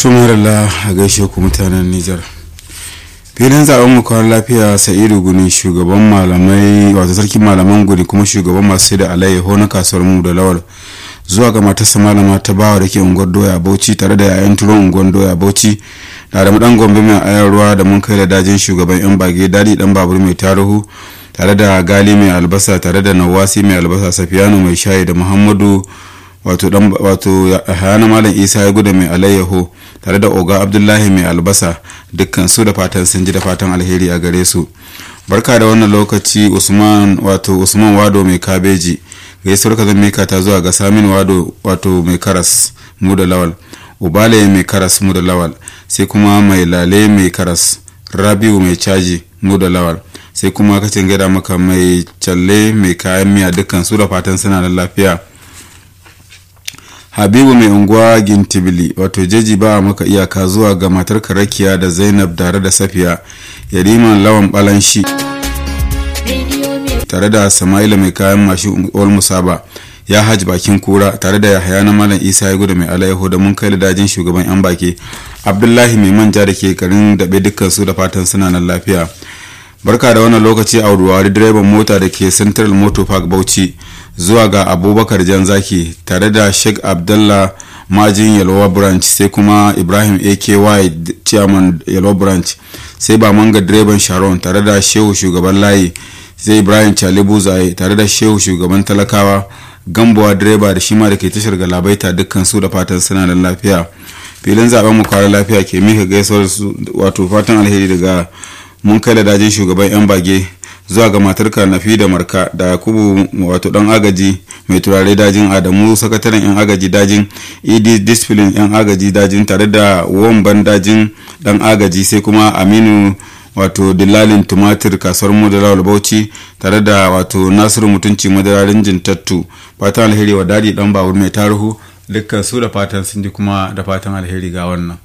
tumarala a gaishe ku mutanen nijar filin zaben mu kwan lafiya sa'idu guni shugaban malamai wato sarkin malaman guni kuma shugaban masu da alayyaho na kasuwar mu da lawal zuwa ga matarsa malama ta bawa da ke unguwar doya bauchi tare da yayan turon unguwar doya bauchi da da dan gombe mai ayar ruwa da mun kai da dajin shugaban yan bage dadi dan babur mai tarihu tare da gali mai albasa tare da nawasi mai albasa safiyanu mai shayi da muhammadu wato dan wato hayana malam isa ya guda mai alayyaho tare da oga abdullahi mai albasa dukkan su da fatan sun ji da fatan alheri a gare su barka da wannan lokaci usman wato usman wado mai kabeji gaisuwar ka zan mika ta zuwa ga samin wado wato mai karas mu da lawal ubale mai karas mu da lawal sai kuma mai lale mai karas rabiu mai caji mu da lawal sai kuma kacin gada maka mai challe mai kayan miya dukkan su da fatan suna da lafiya habibu mai unguwa gintibili wato jeji ba maka iyaka zuwa ga matar karakiya da zainab tare da safiya yariman lawan balanshi tare da sama'ila mai kayan mashi ol musaba ya hajji bakin kura tare da yahaya na malam isa ya gudu mai alayyahu da mun kai da dajin shugaban yan baki abdullahi mai manja da ke karin daɓe dukkan su da fatan suna nan lafiya barka da wannan lokaci a ruwari direban mota da ke central motor park bauchi zuwa ga abubakar janzaki tare da sheikh abdullah majin yalwa branch sai kuma ibrahim aky chairman yalwa branch sai ba manga direban sharon tare da shehu shugaban layi sai ibrahim chalibu zaye tare da shehu shugaban talakawa gambuwa direba da shima da ke tashar galabaita dukkan su da fatan suna da lafiya filin zaben mu kwara lafiya ke mika gaisuwar wato fatan alheri daga mun kai da dajin shugaban yan bage zuwa ga matar karnafi da marka da yakubu wato dan agaji mai turare dajin adamu sakataren yan agaji dajin ed discipline yan agaji dajin tare da womban dajin dan agaji sai kuma aminu wato dillalin tumatir kasuwar madarawar bauchi tare da wato nasiru mutunci madararin jintattu fatan alheri wa dadi dan babur mai tarihu dukkan su da fatan sun ji kuma da fatan alheri ga wannan